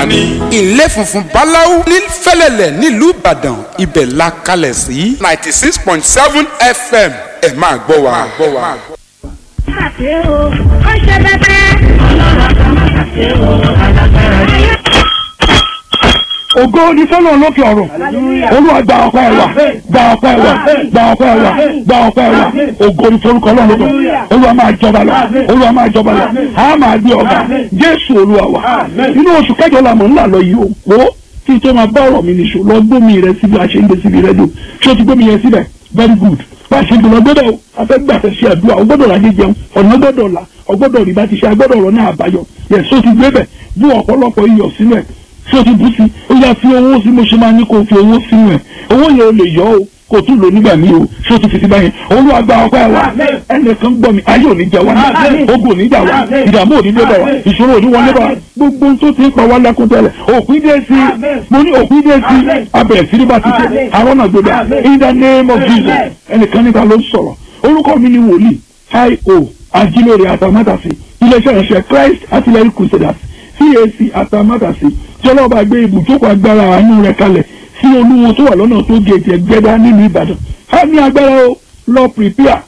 ni. ilé funfun báláú ní fẹ́lẹ́lẹ̀ nílùú ìbàdàn ibẹ̀ la kalẹ̀ sí ninety six point seven fm ẹ máa gbọ́ wa. ṣe o ó ṣe bẹbẹ. ọlọ́run àgbà máa ṣe o alágbára yìí. ògo ni fọlọ́run lókè ọ̀run olúwa gba ọpẹ́ ẹ wa gba ọpẹ́ ẹ wa gba ọpẹ́ ẹ wa gba ọpẹ́ ẹ wa ògo ni forúkọ ọlọ́run lókè ọ̀run olúwa máa jọba lọ olúwa máa jọba lọ a máa gbé ọba jésù olúwa wa inú oṣù kẹjọ la mọ̀ ńlá lọ yìí o wo kí n tó máa bá ọ̀rọ̀ mi nìṣó lọ gbómi rẹ síbi àṣeyìndé síbi rẹ́díò ṣé o ti gbómi yẹn síbẹ̀ very good bá a ṣe gbọ́dọ̀ gbọ́dọ̀ o afẹ́gbà fẹ́ ṣe àdúrà o gbọ́dọ̀ rajé jẹun ọ̀nà gbọ́dọ̀ là o gbọ́dọ̀ rí bá ti ṣe agbọ́dọ̀ ọ̀rọ̀ náà àbáyọ yẹ so ti gbé bẹ̀ bú ọ̀pọ̀lọpọ̀ iyọ̀ sínú ẹ̀ so ti bú sí ó yá fi owó sí mo ṣe máa ní kó o fi owó sínú ẹ̀ owó yẹn o lè yọ o kò tún lò nígbà míì o so ti fi sí báyẹn olúwa gba ọpẹ́ wa ẹnìkan gbọ́ mi ayé òní jẹ wá ogun òní jà wá ìdààmú òní dé bá wa ìṣòro òní wọlé bá wa gbogbo tó ti ń pa wá lẹ́kún tẹ́lẹ̀ òpin dé sí mo ní òpin dé sí abẹ̀rẹ̀ sí ní bá ti ṣe àwọn náà gbọdọ̀ in the name of Jesus ẹnìkan níta ló ń sọ̀rọ̀ orúkọ mi ni wòlíì io ajílóore àtàmátàsí iléeṣẹ́ ìránṣẹ́ Christ artillery crusaders CAC àtàmátàsí tí ọlọ́ọ̀bá gbé ibùjókòó agbára àánú rẹ̀ kalẹ̀ sí olúwo tó wà lọ́nà tó géètì ẹgbẹ́dá nílùú Ìbàdàn a ní agbára o lọ prepare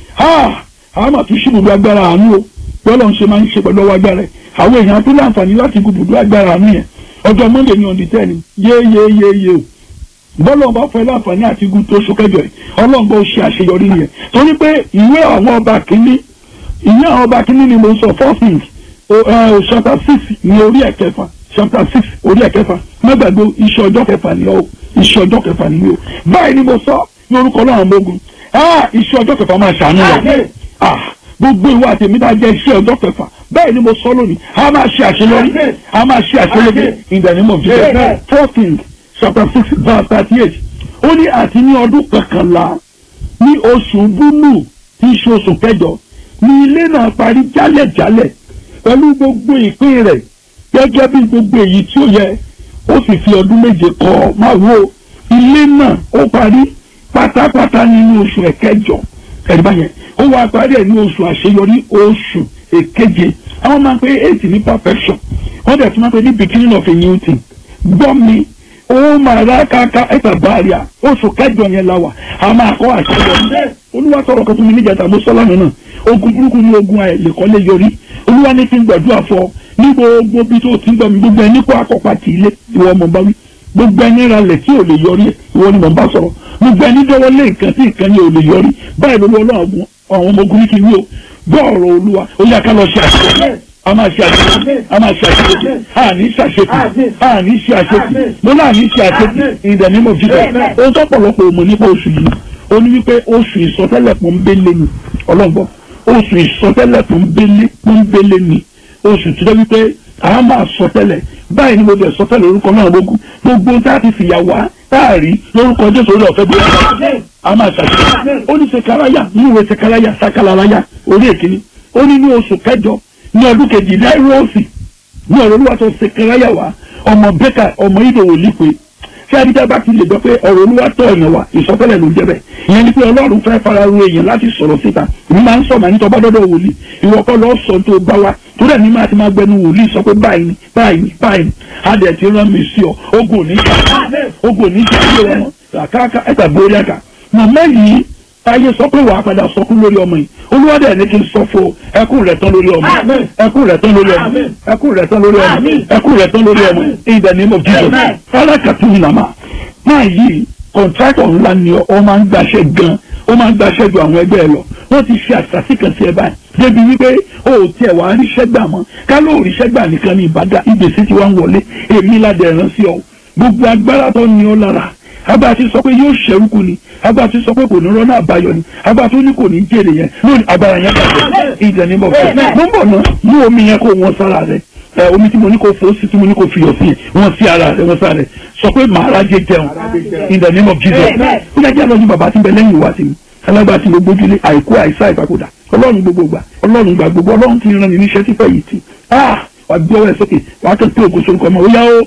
a a máa tún ṣíbùdó agbára àánú o bọ́lá ń ṣe máa ń ṣe pẹ̀lú ọwọ́ agbára ẹ̀ àwọn èèyàn tó láǹfààní láti gbùdó agbára àánú yẹn ọjọ́ Monday ní ọ̀dì tẹ́ni yéyéyéyé o bọ́lá ọba fẹ́ láǹfààní àti igun tó oṣù kẹjọ yìí ọlọ́ngbọ́n ó ṣe àṣeyọrí yẹn torí pé ìwé àwọn ọba kìíní ìwé àwọn ọba kìíní ni mo sọ four things chapter six ní orí ẹ̀kẹfà chapter six orí ẹ̀kẹfà mẹ́gbàgbọ́ iṣẹ́ ọjọ́ kẹfà ni ó iṣẹ́ ọjọ́ kẹfà ni ó báyìí ni mo sọ ní orúkọ náà mọ́gun iṣẹ́ ọjọ́ kẹfà máa ṣàánú rẹ̀ gbogbo ìwà àtẹ̀mí náà jẹ́ iṣẹ́ ọjọ́ kẹfà bẹ́ẹ̀ ni mo sọ lónìí a máa ṣe àṣeyọrí a máa ṣe àṣeyọrí in the name of Jesus four things chapter six verse thirty eight ó ní àti ní ọdún kọkànlá ní oṣù búlù tí í ṣe oṣù kẹjọ ní ilé náà parí jálẹ̀jálẹ̀ pẹ̀lú gbogbo ìpín rẹ̀ gẹ́gẹ́ bí gbogbo èyí tí ó yẹ ó sì fi ọdún méje kọ́ máa wo ilé náà ó parí pátápátá nínú oṣù ẹ̀kẹjọ ẹ̀rí báyẹn ó wá parí ẹ̀ ní oṣù àṣeyọrí oṣù èkeje àwọn máa ń pe eight ní perfection wọ́n dẹ̀ tún máa ń pe ní beginning of a new thing gbọ́ mi ó máa rá káká ẹ̀ta báàríà oṣù kẹjọ yẹn la wà a máa kọ́ àṣeyọrí olúwa sọ̀rọ̀ kan tó mi níjàtà mo sọ́ lánàá náà ogun burúkú ní ogun àìlèkọ́lé yọrí olúwa ní kí n gbàdúrà fọ ní gbogbo bí tó ti ń gbọ́ mi gbogbo ẹni kó akọ́pa tì í lé ìwọ ọmọ bá wí gbogbo ẹni ralẹ̀ tí ò lè yọrí ìwọ ni mò ń bá sọ̀rọ̀ gbogbo ẹni dọ́wọ́ lé nǹkan tí nǹkan ni ò lè yọrí báyìí ló lọ́wọ́ àwọn ọmọ ogun ní kí n wí o gbọ́ ọ̀rọ̀ olúwa ó yá ká lọ ṣe àṣeyọrí a máa ṣe àṣeyọrí a máa ṣe àṣeyọrí a ní ṣe àṣeyọrí a ní ṣe àṣeyọrí mo náà ní ṣe àṣeyọrí in the name of Jesus ohun tó pọ̀lọpọ̀ òmò nípa oṣù yìí ó ní wípé oṣù ìsọtẹ́lẹ̀ pọ́nbélé ni ọlọ́gbọ́n oṣù ìsọtẹ́lẹ̀ pọ́nbélé pọ́nbélé ni oṣù tó dẹ́ wípé a máa sọtẹ́lẹ̀ báyìí ni mo bẹ̀ sọtẹ́lẹ̀ orúkọ náà gbogbo gbogbo tá a ti fìyà wá táàrí lórúkọ jésù orí ọ̀fẹ́ bí wọ́n a máa ṣàṣeyọrí ó ní sekaraya ní ìwé sekaraya sakalaraya orí èkìní ó ní ní oṣù kẹjọ ní ọdún kejì náírọ̀ọ̀sì ní ọ̀rọ̀ olúwa tó sekaraya wá ọmọ bẹ́kà ọmọ ìdòwò lípe tí adídá bá ti lè gbọ́ pé ọ̀rọ̀ olúwa tọ̀ ọ̀yàn wa ìsọtẹ́lẹ̀ ló ń jẹ́ bẹ́ẹ̀ ìyẹn ni pé ọlọ́run fẹ́ fara ro èèyàn láti sọ̀rọ̀ síta èmi máa ń sọ màá ní tọ́ bá dọ́dọ̀ wòlíì ìwọ kọ́ lọ́ọ́ sọ tó bá wa tó dẹ̀ ní máa ti máa gbẹnu wòlíì sọ pé báyìí ni báyìí ni báyìí ni a dẹ̀ ti rán mi sí ọ ogun ò ní jà ogun ò ní jà ilé wọn àkàkà ẹ̀ta borí ẹ̀ka màmá yìí ayé sọ pé wàá padà sọkún lórí ọmọ yìí olúwadẹ ní kí n sọ fún ẹkún rẹ̀ tán lórí ọmọ ẹkún rẹ̀ tán lórí ọmọ ẹkún rẹ̀ tán lórí ọmọ ẹkún rẹ̀ tán lórí ọmọ in the name of Jesus alákàtú nàmà máa yí kọ̀ǹtrátọ̀ ńlá ni ọ máa ń gbaṣẹ́ gan ó máa ń gbaṣẹ́ ju àwọn ẹgbẹ́ ẹ lọ wọ́n ti ṣe àṣàṣì kan sí ẹ báyìí débi wípé o ò tiẹ̀ wá ríṣẹ́ gbà mọ́ ká ló ríṣẹ́ gbà nìkan ní ìbàdà ìgbésí ti wá ń wọlé èmi ládẹ̀ rán sí ọ gbogbo agbára tó ní ọ lára abá ti sọ pé yóò ṣẹ́rúkú ni abá ti sọ pé kò ní rọ́nà àbáyọ ni abá tó ní kò ní jèrè yẹn lónìí agbára yẹn bàjẹ́ ìjẹ́ ní bọ̀fẹ́ mo ń bọ̀ náà mú omi yẹn kó wọn sára rẹ ẹ omi tí mo ní kó fò sí tí mo ní kó fiyọ̀ sí wọn sí ara rẹ wọn sára rẹ sọ pé màá rájẹ jẹun in the name of Jesus ó yẹ kí a lọ ní bàbá tí ń bẹ lẹ́yìn ìwà sí mi alágbá tí mo gbójúlé àìkú àìsá ìpapòdà ọlọ́run gbogbo gbà ọlọ́run gbà gbogbo ọlọ́run ti rán mi níṣẹ́ tí fẹ́ yìí ti ah wà gbé ọwọ́ ẹ̀ sókè wà á kẹ́kẹ́ ògo sórúkọ ọmọ òyà ó.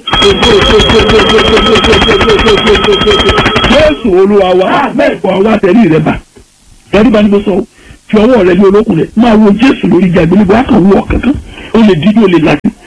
jésù olúwa wa wà wá tẹ̀lé rẹ bá tẹ̀lé bá ní bó sọ fi ọwọ́ rẹ ní olókùn rẹ máa wo jésù lórí ìjà ìgbélébó á kàn wú ọ kankan ó lè dídí ó lè láti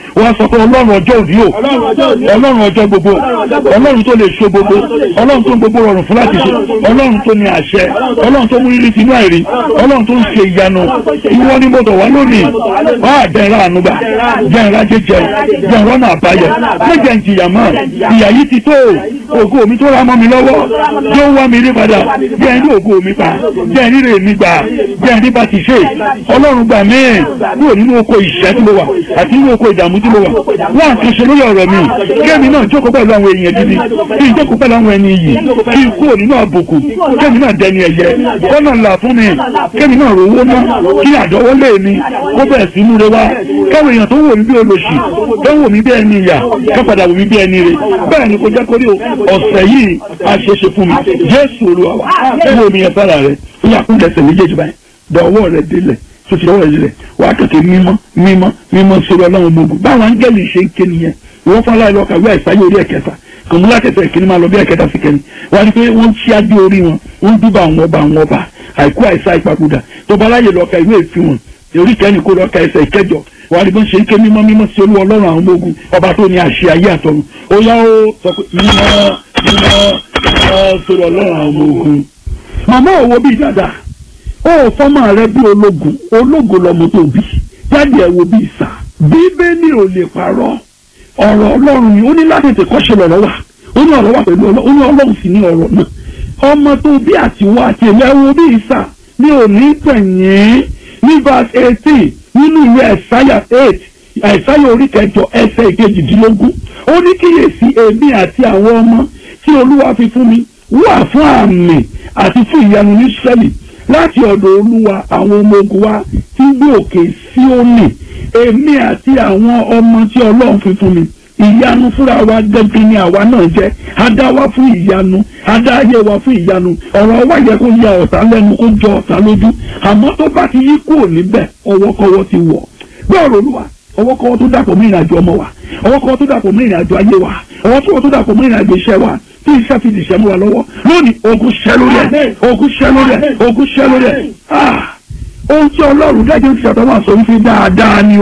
wọ́n sọ pé ọlọ́run ọjọ́ òní o ọlọ́run ọjọ́ gbogbo ọlọ́run tó lè ṣe gbogbo ọlọ́run tó ń gbogbo rọrùn fún láti ṣe ọlọ́run tó ní àṣẹ ọlọ́run tó mú rírí tinú àìrí ọlọ́run tó ń ṣe ìyanu ìwọ ni mo dọ̀ wá lónìí wá àjẹrà ànúgbà jẹrà jẹjẹ jẹrà náà àbáyọ méjẹ ń jìyà mọ́ ìyà yìí ti tó ògo mi tó ra mọ́ mi lọ́wọ́ yóò wá mi rí padà jẹ́ ní ògo mi pa jẹ́ ní rè mi gbà jẹ́ ní bá ti ṣe ọlọ́run gbà mí kúrò nínú oko ìṣẹ́ tí mo wà àti nínú oko ìdààmú tí mo wà wọ́n àti ṣe lórí ọ̀rọ̀ mi kémi náà jókòó pẹ̀lú àwọn èèyàn gidi kí n jókòó pẹ̀lú àwọn ẹni yìí kí n kúrò nínú àbùkù kémi náà dẹni ẹ̀yẹ kọ́nà ńlá fún mi kémi náà rówó ná kí àdọ́wọ́lé mi kó bẹ̀rẹ̀ sí múre wá káwọn èèyàn tó wò mí bí olóṣì tó wò mí bí ẹni ìyà ká padà wò mí bí ẹni rè bẹ́ẹ̀ ni kò jẹ́ kórí ọ̀sẹ̀ yìí a ṣe ṣe fún mi Jésù Olúwa wa wo omi yẹn sára rẹ ó yà kún lẹ́sẹ̀ méjèèjì báyìí dọ̀wọ́ rẹ délẹ̀ tó ti dọ̀wọ́ rẹ délẹ̀ wàá kẹ̀kẹ́ mímọ́ mímọ́ mímọ́ sórí ọlọ́run ọmọ ogun báwọn áńgẹ́lì ṣe ń ké nìyẹn ìwọ́n fún aláìlọ́ kàwé àìsáyé orí ẹ̀kẹta kòmúlá kẹsẹ̀ ìkíní máa lọ bí ẹ̀kẹta sí kẹni wọ́n ní pé wọ́n ṣí adé orí wọn wọ́n dúbà àwọn ọba àwọn ọba àìkú àìsá ìpapòdà tó bá láyè lọ́ka ìwé ìfi wọn orí kẹ́ni kó lọ́ka ẹsẹ̀ ìkẹjọ wọ́n ní bó ń ṣe ń ké mímọ́ mímọ́ sí olú ọlọ́run àwọn ọmọ ogun ọba tó ní àṣẹ ayé àtọ̀run ó yá ó sọ pé mímọ́ mímọ́ mímọ́ sórí ọlọ́run àwọn ọmọ ogun. màmá òwò bíi dáadáa ó fọ́mọ rẹ bí ológun ológun lọmọ tó bí jáde ẹ̀ wo bíi sà bíbélì ò lè parọ́ ọ̀rọ̀ ọlọ́run ni ó ní láti tètè kọ́ṣe lọ́rọ̀ wà ó ní ọ̀rọ̀ wà pẹ̀lú ọlọ́run ó ní ọlọ́run sì ní ọ̀rọ̀ náà ọmọ tó bí àtiwọ́ àti èmi ẹ̀ wo bíi sà mi ò ní tẹ̀yìn ní verse eighteen nínú ìwé ẹ̀sáyà eight ẹ̀sáyà orí kẹjọ ẹsẹ̀ ìkejìdínlógún ó ní kíyèsí èmi àti àwọn ọmọ tí olúwa fi fún mi wà fún àmì àti fún ìyanu ní sẹ́lì láti ọ̀dọ̀ olúwa àwọn ọmọ ogun wa tí gbé òkè Síónì èmi àti àwọn ọmọ tí ọlọ́run fi fún mi ìyanu fúnra wa gẹ́gẹ́ ni àwa náà jẹ́ adá wa fún ìyanu adá ayé wa fún ìyanu ọ̀rọ̀ wa yẹ kó ya ọ̀tá lẹ́nu kó jọ ọ̀tá lójú àmọ́ tó bá ti yí kúrò níbẹ̀ ọwọ́kọ́wọ́ ti wọ̀ gbọ́ọ̀rọ̀ olúwa ọwọ́kọ́wọ́ tó dàpọ̀ mọ́ ìrìnàjò ọmọ wa ọwọ́kọ́wọ́ tó dàpọ̀ mọ́ ìrìnàjò ayé wa ọwọ́kọ́wọ́ tó dàpọ̀ mọ́ ìrìnàjò iṣẹ́ wa tí iṣẹ́ fi dìṣẹ́ mú wa lọ́wọ́ lónìí ogun ṣẹ́ lórí ẹ̀ ogun ṣẹ́ lórí ẹ̀ ogun ṣẹ́ lórí ẹ̀ ah ohun tí ọlọ́run dájú ti ṣàtọ̀ wà sọ wípé dáadáa ni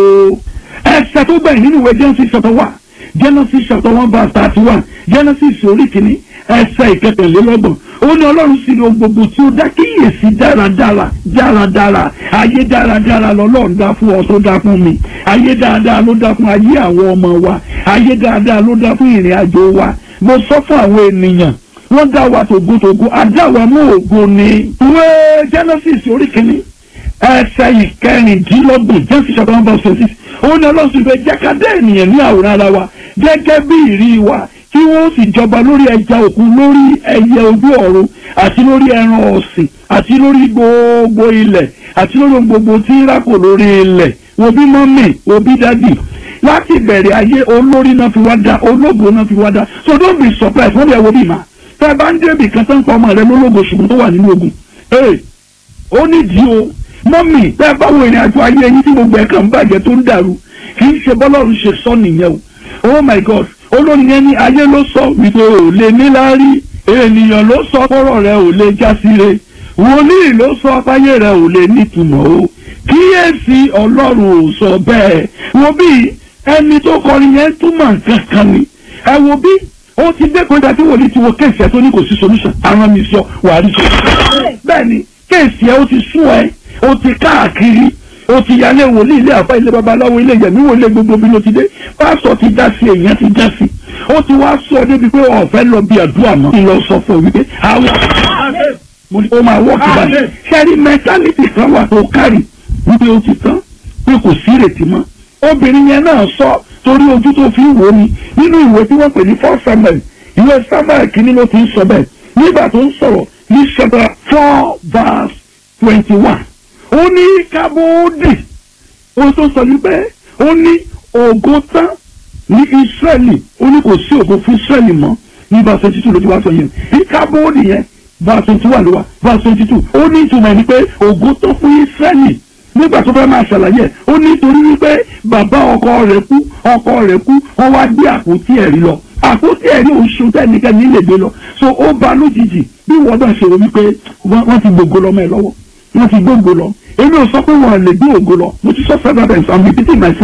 o ẹsẹ̀ tó gbẹ̀yìn nínú ìwé Genesis chapter one Genesis chapter one verse thirty one Genesis orí kìíní ẹsẹ̀ ìkẹtẹ̀lélọ́gbọ̀n ó ní ọlọ́run sì ní ohun gbogbo tí ó dá kíyèsí dáradára dáradára ayé dáradára lọ́lọ́run dá fún ọ tó dá fún mi ayé dáadáa ló dá fún ayé àwọn ọmọ wa ayé dáadáa ló dá fún ìrìn àjò wa mo sọ fún àwọn ènìyàn wọ́n dá wa tògótògó adá wa mọ́ ògo ni. ìwé Genesis orí kìíní ẹsẹ̀ ìkẹrìndínlọ́gbọ̀n Genesis chapter one verse twenty six ó ní ọlọ́sùn ìfẹ́ jákàdé ènìyàn ní àwòrán ara wa gẹ́gẹ́ bí ìrí wa kí wọ́n sì jọba lórí ẹja òkun lórí ẹyẹ ojú ọ̀run àti lórí ẹran ọ̀sìn àti lórí gbogbo ilẹ̀ àti lórí ohun gbogbo tí ń rákò lórí ilẹ̀ wo bí mọ́mì wo bí dádì láti bẹ̀rẹ̀ ayé olórí náà fi wá dá ológo náà fi wá dá so don't be surprised wọ́n bí ẹ wo bí ma tẹ́ ẹ bá ń débì kan tó ń pa ọmọ rẹ lólógo ṣùgbọ́n tó wà nínú ogun ee ó nídìí o mọ́mì tẹ́ ẹ bá wo ìrìn àjò ayé yín tí gbogbo ẹ̀ kàn ń bàjẹ́ tó ń dàrú kì í ṣe bọ́lọ́run ṣe sọ nìyẹn o oh my god olórin yẹn ní ayé ló sọ wípé ò lè níláárí ènìyàn ló sọ kọ́rọ̀ rẹ ò lè jásire wòlíì ló sọ páyé rẹ ò lè nítumọ̀ o kíyèsí ọlọ́run ò sọ bẹ́ẹ̀ wo bí ẹni tó kọrin yẹn túmọ̀ nǹkan kan ni ẹ wo bí ó ti dé kọjá tí wòlíì ti wo kéèsì ẹ tó ní kò sí solution àwọn mi sọ wàá rí sọ bẹ́ẹ̀ ni kéèsì ẹ ó ti sún ẹ ó ti káàkiri ó ti yálé wòlíì ilé àfa ilé babaláwo ilé yẹmí wò ilé gbogbo bí ló ti dé pásọ ti dá sí èèyàn ti dá sí ó ti wá sọ débi pé ọ̀fẹ́ lọ bí àdúrà mọ́ kí n lọ sọ fún ọ wípé àwọn mo ní ó máa wọ́ kí báyìí ṣẹ́rí mẹ́tálítì kan wà tó kárì wípé ó ti tán pé kò sí ìrètí mọ́ obìnrin yẹn náà sọ torí ojú tó fi ń wò ni nínú ìwé tí wọ́n pè ní four samuel ìwé samuel kìíní ló ti ń sọ bẹ́ẹ̀ nígbà tó ń sọ̀rọ̀ ní chapter four verse twenty one ó ní kábóódì ohun tó sọ ní pé ó ní ògo tán ní israẹli ó ní kò sí ògo fún israẹli mọ́ ní verse twenty two ló ti wá sọ yẹn ní kábóódì yẹn verse twenty one ló wá verse twenty two ó ní ìtumọ̀ ní pé ògo tán fún israẹli nígbà tó fẹ́ máa ṣàlàyé ó ní torí wípé bàbá ọkọ rẹ̀ kú ọkọ rẹ̀ kú wọ́n wá gbé àpótí ẹ̀rí lọ àpótí ẹ̀rí oṣù tẹ́nikẹ́ni lè gbé lọ so ó ba lójijì bí wọ́n bá ṣe rò wípé wọ́n ti gbogbo lọ́mọ ẹ̀ lọ́wọ́ wọ́n ti gbogbo lọ èmi ò sọ pé wọ́n lè gbé ògo lọ mo ti sọ several times i'm repeating myself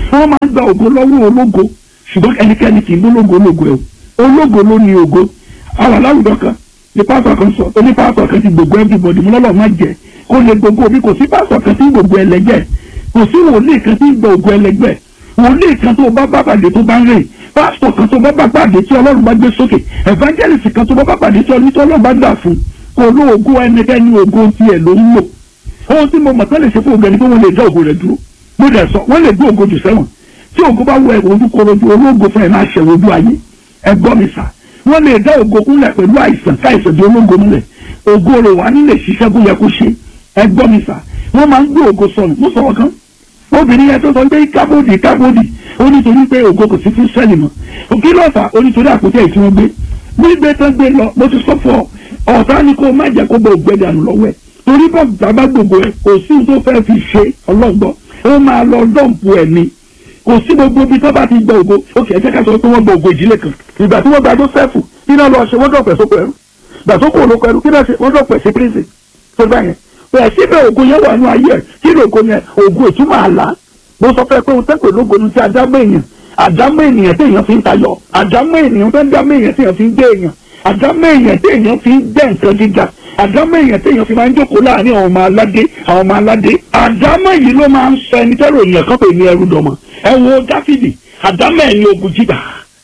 wọ́n máa ń gba ògo lọ́wọ́ ológo ṣùgbọ́n ẹnikẹ́ni kì í gbólógo ológo ẹ̀ o ológo ló ní ògo àwọn aláwùjọ kan ní pásọ kan sọ oní pásọ kan ti gbogbo everybody mo lọ́lọ́ má jẹ kó lè gbogbo bí kò sí pásọ kan tí gbogbo ẹlẹgbẹ́ kò sí wòlíì kan tí gbogbo ẹlẹgbẹ́ wòlíì kan tó bá bá pàdé tó bá ń rìn pásítọ̀ kan tó bá bá pàdé tí ọlọ́run bá gbé sókè evangelist kan tó bá bá pàdé tí ọlọ́run bá gbà fún kò lóògùn ẹnikẹ́ni ògo tiẹ̀ ló ń lò ohun tí mo mọ̀ tán lè ṣe fún ògbẹ́ni pé wọ́n lè dá ògo rẹ̀ dúró mo dẹ̀ sọ wọ́n lè gbé ògo jù sẹ́wọ̀n tí ògo bá wọ ẹ̀wọ̀n ojú korojú ológo fún ẹ̀ máa ṣẹ̀wọ̀n ojú ayé ẹ gbọ́ mi sà wọ́n lè dá ògo kúnlẹ̀ pẹ̀lú àìsàn káìsàn di ológo múlẹ̀ ògo rẹ̀ wà nílé ṣiṣẹ́ kó yẹ kó ṣe ẹ gbọ́ mi sà wọ́n máa ń gbé ògo sọnù mo sọ̀rọ̀ kan obìnrin yẹn tó sọ pé kábòdì kábòdì ó nítorí pé ògo kò sí fún sẹ́ẹ̀lì mọ́ òkè lọ́ọ̀fà ó nítorí àpótí ẹ̀ tí wọ́n gbé gbígbé tán gbé lọ mo ti sọ fún ọ ọ̀tá ni kó má jẹ́ kó bọ̀ ògbẹ́ dànù lọ́wọ́ ẹ̀ torí bọ́ bàbá gbogbo ẹ̀ kò sí tó fẹ́ fi ṣe ọlọ́gbọ́ ó máa lọ dọ́ǹpù ẹ̀ ni kò sí gbogbo ibi tó bá ti gba ògo ó kì í ṣe ká sọ pé wọ́n gba ògo ìdílé kan ìgbà tí wọ́n gba Jósẹ́fù kí náà lọ ṣe wọ́n dọ̀pẹ̀ sóko ẹrú ìgbà tó kò lóko ẹrú kí náà ṣe wọ́n dọ̀pẹ̀ sí prison tó bá yẹn bẹ́ẹ̀ síbẹ̀ ògo yẹn wà ní ayé ẹ̀ kí ni ògo yẹn ògo ìtumọ̀ àlá mo sọ fẹ́ pé o tẹ́pẹ̀ lógo ní ti àdámọ́ èèyàn àdámọ́ ènìyàn téèyàn fi ń tayọ àdámọ́ ènìyàn tó ń dámọ́ èèyàn téèyàn fi ń gbé èèyàn àdámọ́ èèyàn téèyàn fi ń gbẹ́ nǹkan gíga àdámọ́ èèyàn téèyàn fi máa ń jókòó láàrin àwọn ọmọ aládé àwọn ọmọ aládé àdámọ́ yìí ló máa ń sọ ẹni tẹ́rọ èèyàn kan pè ní ẹrú dọ̀mọ̀ ẹ wo dáfídì àdámọ́ ẹ̀ ní ogun jíjà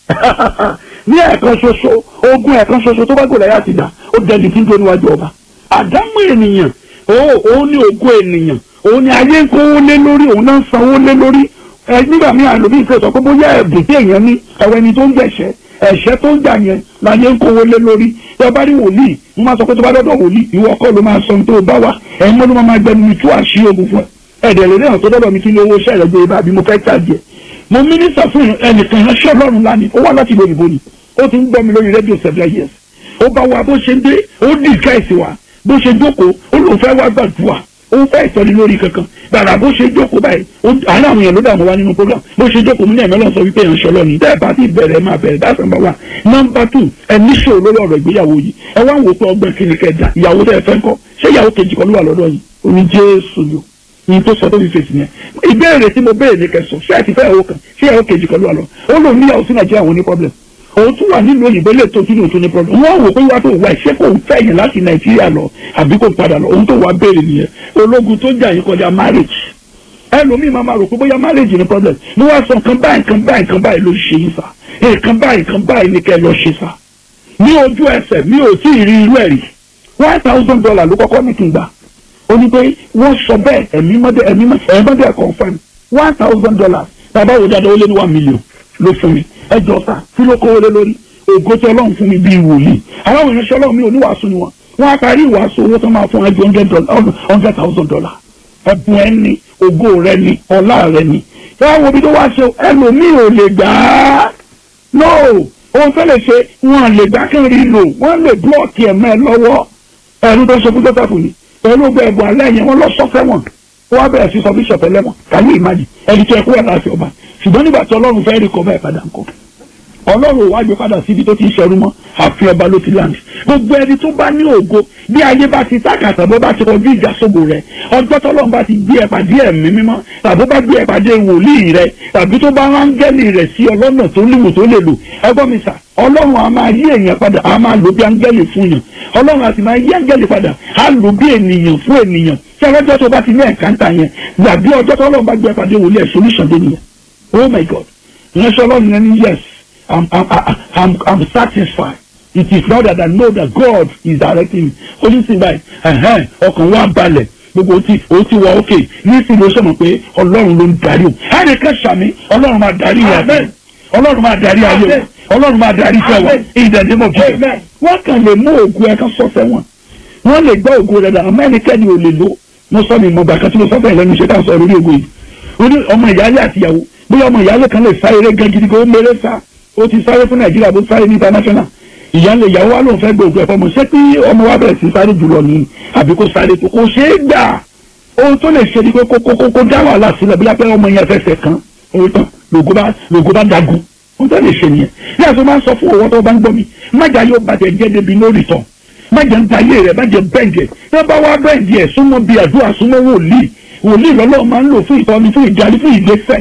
ní ẹ̀ẹ̀kan ṣoṣo ogun ẹ̀ẹ̀kan ṣoṣo tó bá gòlà yá ti dà ó dẹni tí ń dó níwájú ọba àdámọ́ ènìyàn òun ní ogun ènìyàn òun ni ayé ń kówó lé lórí òun náà ń sanwó lé lórí ẹ nígbà míì àlòmíì fẹ́ sọ pé bóyá ẹ̀bùn tí èèyàn ní ẹ̀wẹ̀ ni tó ń gbẹ̀ṣẹ̀ ẹ̀ṣẹ̀ tó ń jà yẹn láyé ń kówó lé lórí tí ọba rí wòlíì mo máa sọ pé tó bá dọ́dọ̀ wòlíì ìwọ kọ́ ló máa sọ ohun tó o bá wà ẹ̀yin mọ́ ló máa gbẹnu mi tú àṣírí ogun fún ẹ ẹ̀dẹ̀ lè náà tó dọ́dọ̀ mi kí ni owó iṣẹ́ rẹ̀ gbé ibà bí mo fẹ́ tàbí ẹ̀ mo mínísà fún ẹnìkan ìránṣẹ́ ọlọ́run lánìí ó wá láti ìlú òyìnbó ni ó ti ń gbọ́ mi lórí rédíò seven years ó bá wa bó ṣe ń dé ó dìgáìsì wa bó ṣe jókòó ó lóun fẹ́ wá gbàdúrà ó fẹ́ ìtọ́ni lórí kankan gbàrà bó ṣe jókòó báyìí àárín àwọn èèyàn ló dààmú wa nínú program bó ṣe jókòó mú ní ẹ̀mí ọlọ́run sọ wípé èèyàn ṣọlọ́ ni tẹ́ ẹ bá ti bẹ̀rẹ̀ máa bẹ̀rẹ̀ that's number one number two ẹ níṣòro lórí ọ̀rọ̀ ìgbéyàwó yìí ẹ wá ń wò pé ọgbẹ́ kí ni kẹjà ìyàwó tẹ́ ẹ fẹ́ kọ́ ṣé ìyàwó kejì kan ló wà lọ́dọ̀ yìí oní jésù yòó yìí tó sọ tó fi fèsì yẹn ìbéèrè tí mo béèrè ní kẹsàn ṣé ẹ ti fẹ́ ìyàwó kan ṣé ìyàwó kejì kan ló wà lọ ó lòun níyàwó sí nàìjíríà wọn ní problem òun tún wà nílùú òyìnbó lè tó tún òtún ní problem wọn wò pé wàá tó wà ṣé kò ń fẹ́ yẹn láti nàìjíríà lọ àbí kò padà lọ òun tó wà béèrè nìyẹn ológun tó jà yín kọjá marriage ẹlòmíì máa ma rò pé bóyá marriage ní problem mo wá sọ nǹkan báyìí nǹkan báyìí nǹkan báyìí ló ṣe yín sá nǹkan báyìí nǹkan báyìí ní kẹ́ lọ ṣe sá ní ojú ẹsẹ̀ mi ò tí ì rí irú ẹ̀ rí one thousand dollar ló kọ́kọ́ ní kí n gbà ó ní pé wọ́n sọ bẹ́ẹ̀ ẹ̀mí mọ́dẹ ẹ̀mí mọ́dẹ ẹ̀ confirm one thousand dollars bàbá wo dáadáa ó lé ní one million ló fún mi ẹ jọ sá kí ló kówó lé lórí ògo tí ọlọ́run fún mi bíi wòlíì àwọn ìránṣẹ́ ọlọ́run mi ò ní wàásù ni wọn wọn á parí ìwàásù owó tó máa fún ẹ ju hundred thousand dollar ẹ̀bùn ẹ ní ògo rẹ ní ọlá rẹ ní ẹ wo bí tó wá ṣe ẹlòmíì ò lè gbà á no ohun tó lè ṣe wọn lè gbà kí n rí lò wọn lè blọọkì ẹ̀mẹ́ lọ́wọ́ ẹ̀rú tó ṣe fún jọ́sàfù ni pẹ̀lú ọgbẹ́ ẹ̀bùn alẹ́ yẹn wọ́n lọ sọ́fẹ́ wọn ó wá bẹ̀rẹ̀ sí sọ bíṣọ̀pù ẹlẹ́wọ̀n kàyé ìmájì ẹni tó ẹkú ẹ̀ láti ọba ṣùgbọ́n nígbà tí ọlọ́run fẹ́ rí kọ́ bẹ́ẹ̀ padà ń kọ́ ọlọ́run ò wá gbé padà síbi tó ti ń ṣẹrú mọ́ àfi ọba ló ti láǹdì gbogbo ẹni tó bá ní ògo bí ayé bá ti tákàtà bó bá ti kọjú ìjà sóbò rẹ ọjọ́ tọ́lọ́run bá ti gbé ẹ pàdé ẹ̀mí mímọ́ tàbí bá gbé ẹ pàdé wòlíì rẹ tàbí tó bá áńgẹ́lì rẹ̀ sí ọlọ́nà tó léwu tó lè lò ẹgbọ́n mi sà ọlọ́run a máa yí èèyàn padà a máa lò bí áńgẹ́lì fún yàn ọlọ́run a sì máa yí áńgẹ́lì padà a lò bí ènìyàn fún ènìyàn tí ọlọ́jọ́ tó bá ti ní ẹ̀káńtà yẹn gbàgbé ọjọ́ tọ́lọ́run bá gbé ẹ pàdé wòlíì ẹ̀ solution dé nìyẹn oh my god ìránṣẹ́ ọlọ́run yẹn ní yes I'm, I'm, I'm, I'm satisfied. It is now that I know that God is directing me. Onísìn báyìí, ọkàn wa balẹ̀ gbogbo o ti o ti wọ òkè nísìnyí ló sọ̀mọ̀ pé ọlọ́run ló ń darí o. Ẹnìkan ṣàmì ọlọ́run máa darí ayé ọlọ́run máa darí ayé o ọlọ́run máa darí iṣẹ́ wa ìdẹ̀dẹ́mọ̀ bí. Wọ́n kàn lè mú ògùn ẹ̀ka sọ́sẹ́ wọn. Wọ́n lè gbọ́ ògùn rẹ̀ dànù mẹ́nikẹ́ni ò lè lò. Mo sọ mi mọ̀gbà kan tí mo sọ fẹ́ lẹ́nu iṣẹ́ ká sọ lórí ògùn yìí. Ọmọ ìyáálé àtìyàwó bóyá ọmọ ìyáálé kan lè sá eré gan gidi kó méré sá ó ti sáré fún nàìjíríà bó sáré ní international ìyáálé ìyàwó wa lóun fẹ́ gbé òkú ẹ̀fọ́ mọ̀ ṣé kí ọmọ wa bẹ̀rẹ̀ sí sáré jùlọ ní àbí kó sáré tó kó ṣeé gbà ohun tó lè ṣe ni pé kó kó kó dá wàhálà sílẹ̀ bí lápẹ́ ọmọ yẹn fẹsẹ̀ kan orí tán lògó bá lògó bá dagun ohun tó lè ṣe nìyẹn ní àti máa ń sọ fún òwò tó bá ń gbọ́ mi májà yóò bàjẹ́ jẹ́ débi lórí tán májà ń ta ayé rẹ̀ májà bẹ́ǹdì ẹ̀ bá wá bẹ́ǹdì ẹ̀ súnmọ́ bí àdúrà súnmọ́ wòlíì wòlíì lọ́lọ́ máa ń lò fún ìtọ́ni fún ìdarí fún ìgbésẹ̀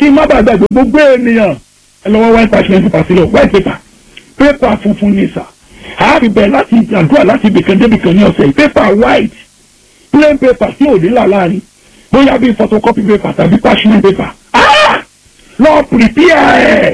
kí n má bàa gbàgbé gbogbo ènìyàn ẹ lọ́wọ́ white parchment paper sílẹ̀ white paper paper funfun ní sà àáfi bẹ̀ láti àdúrà láti ibìkan débìkan ní ọ̀sẹ̀ yìí paper white plain paper tí ò ní là láàrin bóyá bíi photocopy paper tàbí parchment paper ah lọ prepare ẹ̀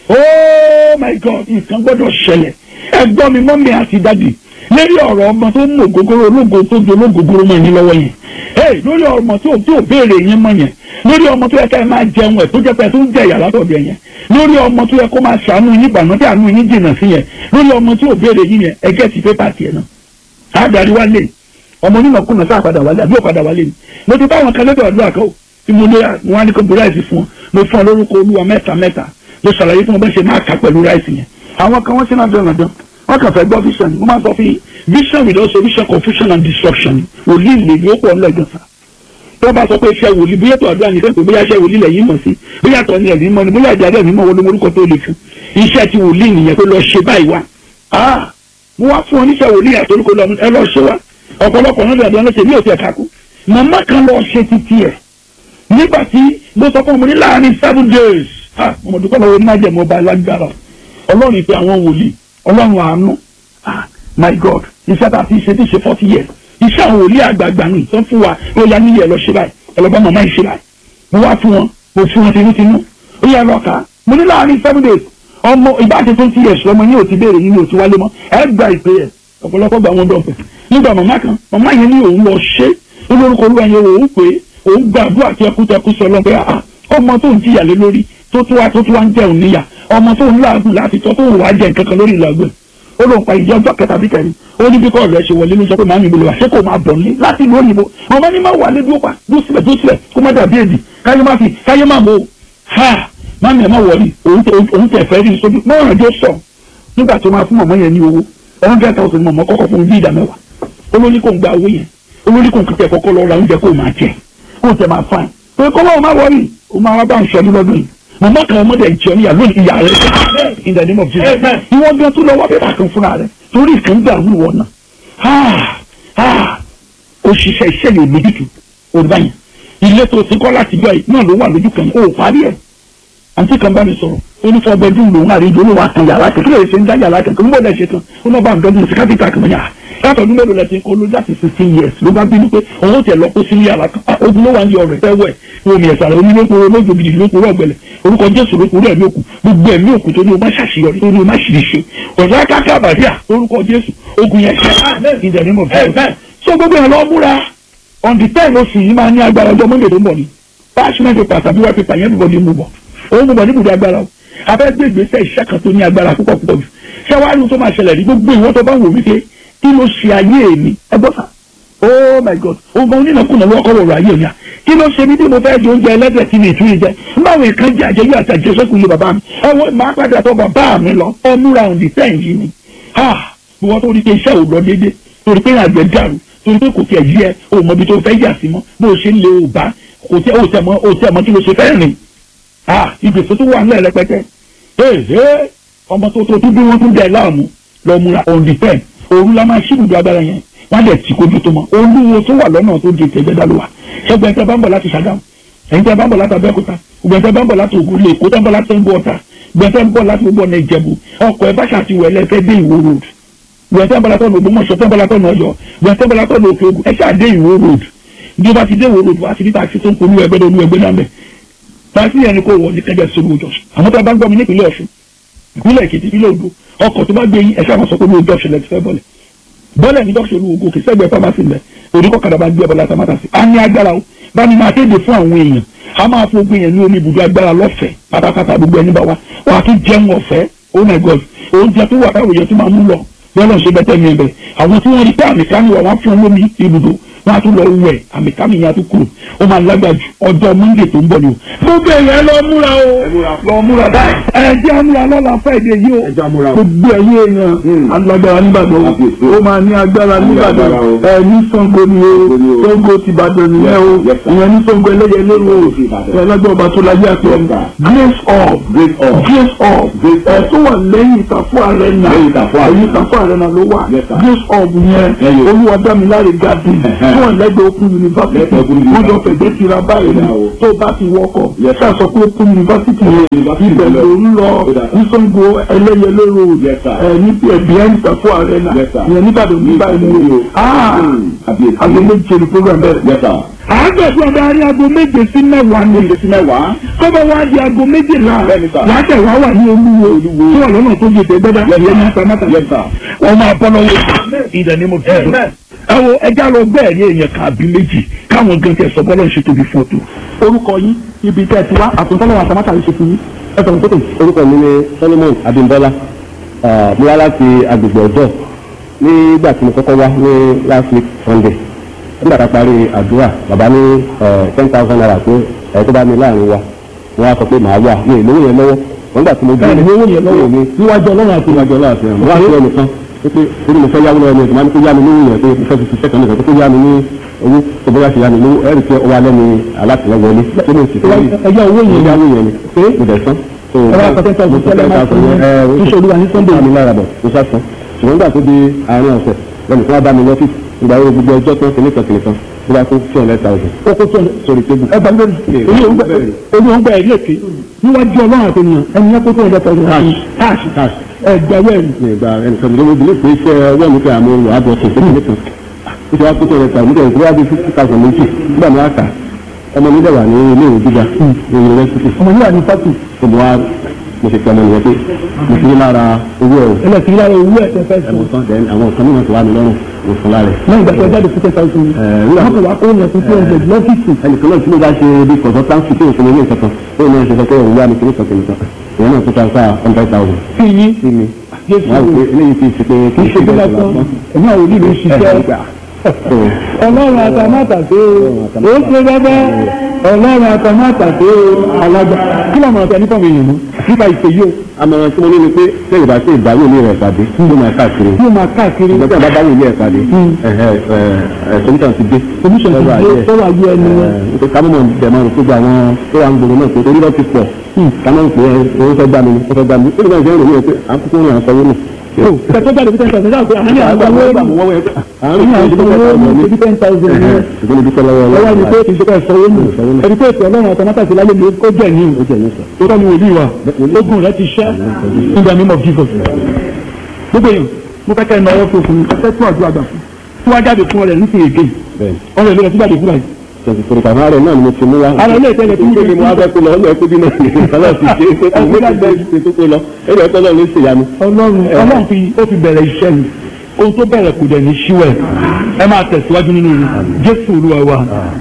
oh my god nǹkan gbọ́dọ̀ ṣẹlẹ̀ ẹ̀gbọ́n mi mọ́mí àti dádì lórí ọ̀rọ̀ ọmọ tó ń mú ògógóró ológo tó di ológógóró mọ́ ẹni lọ́wọ́ yẹn hey lórí ọmọ tó tó béèrè yẹn mọ́ yẹn lórí ọmọ tó yẹ ká ẹ máa jẹun ẹ̀ tó jẹ́ pé ẹ tó ń jẹ ìyá látọ̀dọ̀ yẹn lórí ọmọ tó yẹ kó máa ṣàánú yín gbàná tí àánú yín jìnnà sí yẹn lórí ọmọ tí ò béèrè yín yẹn ẹgẹ́ ti pépà tiẹ̀ náà àdàrí wálé ọmọ onínàkúnà sáà padà wálé àbí ò padà wálé ni mo ti bá àwọn kan lọ́dọ̀ àdúrà kan tí mo lé wọn á ní kó bu ráìsì fún ọ mo fún ọ lórúkọ olúwa mẹ́ta mẹ́ta mo ṣàlàyé fún ọ bá ṣe máa kà pẹ̀lú ráìsì yẹn àwọn kan wọ́n ṣe náà dán dandan wọ́n kàn fẹ́ gbọ́ vision ni mo máa sọ fún yín vision without solution confusion and destruction wòlíì lè ní ó pọ̀ ńlọ́jọ́ sá tó bá sọ pé iṣẹ́ wòlíì bóyá tó àdúrà nìkan pé bóyá iṣẹ́ wòlíì lẹ́yìn mọ̀ sí bóyá tó ní ẹ̀mí mọ́ ni bóyá ìjà ẹ̀mí mọ́ wọlé orúkọ tó lè fún iṣẹ́ ti wòlíì nìyẹn pé lọ ṣe báyìí wá ah mo wá fún oníṣẹ́ wòlíì àtòlùkọ lọ ẹ lọ ṣe wá ọ̀pọ̀lọpọ̀ náà dàbí ọlọ́sẹ̀ ní òsì ẹ̀ka kú màmá kan lọ ṣe títí ẹ̀ nígbà tí mo sọ fún ọmọ ní láàrin seven days ah ọmọdé kọ́ lọ́wọ́ ní májẹ̀mú ọba lágbára ọlọ́run ìpè àwọn wòlíì ọlọ́run àánú ah my god iṣẹ́ tá a ti ṣe ti ṣe forty years iṣẹ́ àwọn wòlíì àgbààgbà nù tó fún wa ó yá níyì ẹ̀ lọ ṣe báyìí ẹlọ́gbọ́n màmá yìí ṣe báyìí mo wá fún wọn mo fún wọn tinútinú ó yẹ lọ kà á mo ní láàrin seven days ọmọ ìbáṣe twenty years lọmọ yín ò ti béèrè yín ò ti wálé mọ́ ẹ gba ìpè ẹ̀ ọ̀pọ̀lọpọ̀ gba wọn dọ̀pẹ̀ nígbà màmá kan màmá yẹn ní òun lọ ṣe ó lórúkọ olúwa yẹn òun pé òun gbàdúrà tẹkútẹkú sọ lọ pé ọmọ tó ń jìyà lé lórí tó tó wá tó tó wá ń jẹun níyà ọmọ tó ń láàgùn láti tọ́ tó ń wá jẹ nǹkan kan lórí ìlàgbẹ̀ ó lóun pa ìjọ ọjọ́ kẹta bí kẹrin ó ní bí kọ́ ọ̀rẹ́ ṣe wọlé ló sọ pé màámi ìbòlè wá ṣé kò máa bọ̀ ní láti ìlú òyìnbó ọmọ ní máa wà lé dúró pa dúró sílẹ̀ dúró sílẹ̀ kó má dàbí èdè káyé má fi káyé má mọ̀ ha màámi ẹ̀ má wọlé òun tẹ̀ fẹ́ rí sójú mọ́ràn jó sọ nígbà tó máa fún mọ̀mọ́ yẹn ní owó hundred thousand mọ̀mọ́ kọ́kọ́ fún bí ìdá mẹ́wàá olórí kò ń gba owó yẹn olórí kò ń kíkẹ́ kọ́kọ́ lọ ra oúnjẹ kó máa jẹ kó tẹ máa fain pé kọ́ lọ́wọ́ máa wọrí o máa wá bá ń sọdún lọ́dún yìí mọ̀mọ́ kan ọmọdé jẹun ìyá lónìí ìyá rẹ̀ in the name of Jesus ìwọ́n gan tó lọ wá pépà kan fúnra rẹ̀ torí ìkan gbà wù wọ́n náà òṣìṣẹ́ iṣẹ́ yóò lójútu olùbáyìn ilé tó ti kọ́ láti gbọ́ yìí náà ló wà lójú kan yìí ó parí ẹ̀ àǹtí kan bá mi sọ̀rọ̀ ó ní fọ́ bẹ́ẹ̀dún lòun àrídìí olówó àtàn yàrá kan kí lè ṣe ń dá yàrá kan kí n bọ̀ dẹ̀ ṣe tán ó náà bá ń dọ́gbọ̀n sí kápítà kan yàrá látọ̀dún mélòó lẹ ti kó ló láti sixteen years ló bá bínú pé òun tẹ̀ lọ kó sí yàrá kan ogun ló wà ní ọ̀rẹ́ fẹ́ wẹ̀ omi ẹ̀sà rẹ̀ onílòkòrò olóògbé gidi lókòrò ọ̀gbẹ̀lẹ̀ orúkọ jésù lókòrò ẹ̀mí òkú gbogbo ẹ̀mí òkú tó ní o má ṣàṣeyọrí tó ní o má ṣìṣe ọ̀dọ́ káká bàdíà orúkọ jésù ogun yẹn ṣe ìdẹ̀nímọ̀ fẹ́ so gbogbo ẹ̀ lọ múra on the ten oṣù yìí máa ní agbára ọjọ́ monday tó ń bọ̀ ni parchment paper tàbí white paper yẹn bọ̀ ní mú bọ̀ òun mú bọ̀ níbùdó agbára o afẹ́ gbé ìgbésẹ̀ iṣẹ́ kan tó ní agbára púpọ̀ púpọ̀ jù ṣẹ́wárí tó máa ṣẹlẹ̀ ní gbogbo ìwọ́n tó bá wò wípé kí ló ṣe ayé mi ẹ gbọ́ sà oh my god ogun onínàkúnà ló kọ́ wọ̀rọ̀ ayé mi à kí ló ṣe mí bí mo fẹ́ jẹ oúnjẹ ẹlẹ́dẹ̀ tí mi ì tún yìí jẹ báwo nǹkan jẹ àjẹyọ àti àjẹsẹ́kù ilé bàbá mi ẹ wọ́n máa padà tó bàbá mi lọ ẹ múra òǹdí sẹ́yìn yìí ni ha ìwọ́n tó rí pé iṣẹ́ ò lọ déédé torí pé àgbẹ̀ dàrú torí pé kò tiẹ̀ yí ẹ o mọ ibi tó fẹ́ yà sí mọ́ bó o ṣe ń lé o bá kò tẹ o tẹ mọ o tẹ mọ kí ló ṣe fẹ́ rìn ha ìgbésẹ̀ tó wà ńlẹ̀ rẹpẹtẹ ee ọmọ tó tó tún bí wọ́n tún dẹ̀ láàmú lọ múra òǹdí sẹ́yìn òru la máa ṣí ibùdó agbára yẹn wọn lè tí kojú tó mọ olúwo tó wà lọ́nà tó di ìtẹ̀gbẹ́dá ló wà ṣẹ́gun ẹ̀ńtẹ́ bá ń bọ̀ láti Ṣàgámù ẹ̀ńtẹ́ bá ń bọ̀ láti Abẹ́òkúta ẹ̀ńtẹ́ bá ń bọ̀ láti Ògùn lè kó tẹ́ ń bọ̀ láti Ṣàngó Ọ̀tà gbẹ̀ńtẹ́ ń bọ̀ láti gbogbo ọ̀nà Ìjẹ̀bú ọkọ̀ ẹ̀ bá ṣàtiwọ̀ ẹlẹ́fẹ́ dé Ìwó road gbẹ̀ńtẹ́ ń bọ̀ látọ̀nà Ògbómọ̀ṣọ́ tẹ́ ń bọ̀ látọ̀nà Ọ̀yọ́ gbẹ̀ńtẹ́ ń bọ̀ látọ̀nà Òkè Ògùn ẹ̀ ṣáà dé Ìwó road bí o bá ti dé Ìwó road wá sí níta àti tó ń polú ẹgbẹ́ lónú ẹgbẹ́ náà bẹ̀ táàsì yẹn ni kò wọ ní kẹjọ sórí ojú ọ̀sùn àwọn tó bá ń gbọ́ mi nípìnlẹ̀ Ọ̀ṣun ìpínlẹ̀ Èkìtì ìpínlẹ̀ Ògùn ọkọ̀ tó bá gbé yín ẹ̀ṣẹ́ àwọn sọ pé ní ojú ọ̀sùn lẹ́ti fẹ́ bọ́lẹ̀ bọ́lẹ̀ ní dọ́kítà olúwo kì í sẹ́gbẹ̀ẹ́ pharmacy mẹ́ oníkọ̀kadà bá gbé ọbọ̀lá tamata sí. a ní agbára o bá ní máa kéde fún àwọn èèyàn a máa fún ogun yẹn ní omi ibùdó agbára lọ́fẹ̀ẹ́ pátápátá gbogbo ẹni bá wa wà á tún jẹun ọ̀fẹ́ oh my god oúnjẹ tó wà káwé yẹn tó máa mú lọ bọ́lá ṣe bẹ́tẹ̀ mi ẹ̀bẹ̀ àwọn tí wọ́n rí pé àmì kan wà wọ́n fún lómi ibùdó wọ́n á tún lọ wẹ̀ àmì kámi yẹn á tún kúrò ó máa lágbàá ju ọjọ́ monday tó ń bọ̀ ni o. gbogbo èèyàn lọ múra o lọ múra báyìí ẹ jẹ́ àmúra lọ́la fẹ́ẹ̀dẹ̀ yìí o gbogbo ẹ̀yìn èèyàn alágbára nígbàdàn o ó máa ní agbára nígbàdàn ẹ ní Ṣàngó ni o Ṣàngó ti Ìbàdàn nìyẹn o ìyẹn ní Ṣàngó ẹlẹ́yẹlé o ẹ lágbára ọba tó láyé àti ọmọ grace of grace of ẹ tó wà lẹ́yìn ìtàfọ́ ààrẹ náà ẹ̀yìn ìtàfọ́ ààrẹ náà ló wà grace of yẹn olúwadámiláre garden tí wọ́n lẹ́gbẹ̀ẹ́ open university Lẹ́gbẹ̀ẹ́ Open wọ́n jọ University. fẹ̀gbẹ́ tira báyìí ni Ó dà o. tó bá ti wọkọ̀ Yes, ṣáà sọ pé open university University ibẹ̀ lọ. ló ń lọ Ó dà. ní Ṣàngó ẹlẹ́yẹlé road Yes, sir. ẹ̀ ní behind Ìtàkùn arena Yes, sir. ìyẹn nígbàdàn nígbà Ní ìlú Ìbàdàn. ah Hmm. Àbí èsì. aago méje ni program bẹ̀rẹ̀ Yes, sir. àádọ́gbọ̀n bá rí aago méje sí mẹ́wàá ni Méje sí mẹ́wàá. tọ́bọ̀ wá di aago méjìlá Bẹ́ẹ̀ni, sir. látẹ̀ wá wà ní olúwo Olúwo. tí wà lọ́nà tó yẹ tẹ́gbẹ́dá Yes, ìyẹn ní sir. pamata Yes, sir. wọ́n máa bọ́ lọ́wọ́ ìdẹ̀ ni mo fi dùn. ẹ wo ẹja lọ bẹ́ẹ̀ ní èèyàn kàbí méjì káwọn gan tẹ sọ bọ́lá ń ṣe tóbi fún ọtún. orúkọ yín ibi tẹ́ ẹ ti wá àtúntọ́lọ́wọ́ àtàmátà lè ṣe fún yín ẹ sọ̀rọ̀ tó tẹ̀. orúkọ mi ni solomon abimbola Ah, mo wá láti agbègbè ọjọ́ nígbà tí mo kọ́kọ́ wá ní last week sunday nígbà tá a parí àdúrà bàbá ní ten thousand naira pé ẹ̀ tó bá mi láàrin wa wọ́n á sọ pé màá wà ní ìlówó yẹn lọ́wọ́ wọ́n gbà tí mo ẹ ní owó yẹn lọ́wọ́ mi níwájú ọlọ́run àti níwájú ọlọ́run àti ẹ̀rọ wá sí ẹnìkan pé pé torí mo fẹ́ yáwó lọ́wọ́ mi ìgbà ní kó yá mi lówó yẹn pé mo fẹ́ fi ṣiṣẹ́ kan nìkan pé kó yá mi ní owó tó bóyá ṣe yá mi lówó ẹ̀rì pé ọwọ́ alẹ́ mi alátìlẹ́wọlé tó ní òsì fún mi ẹjọ́ owó yẹn ìyáwó yẹn ni pé mo dẹ̀ sán. So, ẹ wá pàtẹ́ tọ́jú mo sọ tẹ́lẹ̀ máa fún yín ẹ, ó tíṣe olúwa ní sunday mi lára bọ̀ mo sásán ṣùgbọ́n nígbà tó di àárín ọ̀sẹ̀ lẹ́nu tí wọ́n bá mi lọ́fíìsì ìgbà wo gbogbo ọjọ́ tó ń kìnìún kan kìnìún kan bí wọ́n á kó two hundred thousand kókó tó sórí tébù. ẹ gbàgbé olú òun gbà ẹ̀rí èké níwájú ọlọ́run àti ènìyàn ẹni yẹn kókó ẹ̀dẹ́ tọ́jú cash cash ẹ gbàgbé ẹ̀rí. ní ìgbà ẹnìkan tó lóbi lè pé iṣẹ́ ọwọ́ mi pé àmọ́ olù àbọ̀ tó kékeré kan ó ti wá kó two hundred thousand nígbà tí wọ́n á bí fifty thousand méjì nígbà mi á kà ọmọ mi dẹ̀ wà ní ilé ìwé gíga ní yunifásitì ọmọ yìí wà ní fásitì tó mo wá mo ṣe pé ọmọ nìyẹn pé mo fi lára owó ẹ̀ ẹlẹ́sìn lára owó ẹ̀ tẹ́ fẹ́ sọ ẹ̀wọ̀n tán then àwọn nǹkan mìíràn tó wà mí lọ́rùn mo fún lára ẹ̀. lẹ́yìn ìgbà tó jáde fún ten thousand nígbà wọ́n kò wá kó yẹn fún two hundred lọ́fíìsì ẹnìkan náà tí mo bá ṣe bí consultancy tó ìfúnni ní nǹkan kan ó náà ṣe sọ pé òun yá mi kiri kan kiri kan ìyẹn náà tó transfer hundred thousand sí yín sí mi Jésù wọ́n á rò pé eléyìí ti ṣe pé kì í ṣe ṣe bí bẹ́ẹ̀ lásán lásán. ẹ̀mí àwọn olú mi ṣiṣẹ́ so ọlọ́run àtàmátàsé o ó ṣe bẹ́bẹ́ ọlọ́run àtàmátàsé o alágbà kí ló máa tẹ nípa mi yìí mú nípa ìpè yìí o àmọ̀ràn tí mo ní ni pé sẹ́yìn bá ṣe ìdáwó ilé rẹ̀ pàdé ló máa káàkiri yóò máa káàkiri ìgbà tí a bá dáwó ilé rẹ̀ pàdé solution ti dé oníṣẹ́ ti dé sọ́wọ́ ayé ẹni wọn. nípa ká mọ̀ bẹ̀ máa rò pé gba àwọn tó wà ń gbòòrò náà pé orí lọ́ ti pọ̀ ká máa ń pè é owó fẹ́ gbà mí ó fẹ́ gbà mí ó lè máa jẹ́ ìròyìn pé à ń kúkú rìn àǹsọ̀wó nù. kẹtọ́ jáde fún ten thousand ṣáà pé àwọn ní àwọn owó ní àwọn owó ní ten thousand ní ìgbóni dúpẹ́ lọ́wọ́ ọwọ́ ni pé kì í ṣe ká ìṣòwò nù ẹni pé ètò ọlọ́run àtàmátàsé lálẹ́ mi ó jẹ́ ní tó tọ́ ni wòlíì wa ogun rẹ ti ṣẹ́ in the name of Jesus gbogbo èèyàn mo fẹ́ kẹ́ ẹ náwó fún òfin ẹ fẹ́ tún àdúrà gbà fún tí wọ́n jáde fún ọ̀rẹ́ nísìnyí èké ọ̀rẹ́ ìlú rẹ̀ tí jáde fún báyìí tẹ̀sítọ́rì kàmá rẹ̀ náà ni mo ti mú wá. ara ilé ìtẹ́lẹ̀ tí tó ní mo wá fẹ́ kó lọ ọ̀nà ẹ̀kú bí náà ní ìfọlọ́ ti ṣe é pé mo ti bẹ́ẹ̀ ṣe tó kó lọ ẹ̀rọ ẹ̀kọ́ náà ló ṣe ìyanu. ọlọ́run ọlọ́run fi ó fi bẹ̀rẹ̀ iṣẹ́ ni ohun tó bẹ̀rẹ̀ kò dẹ̀ ní ṣíwẹ̀ ẹ máa tẹ̀síwájú nínú rẹ̀ jésù olúwa wa.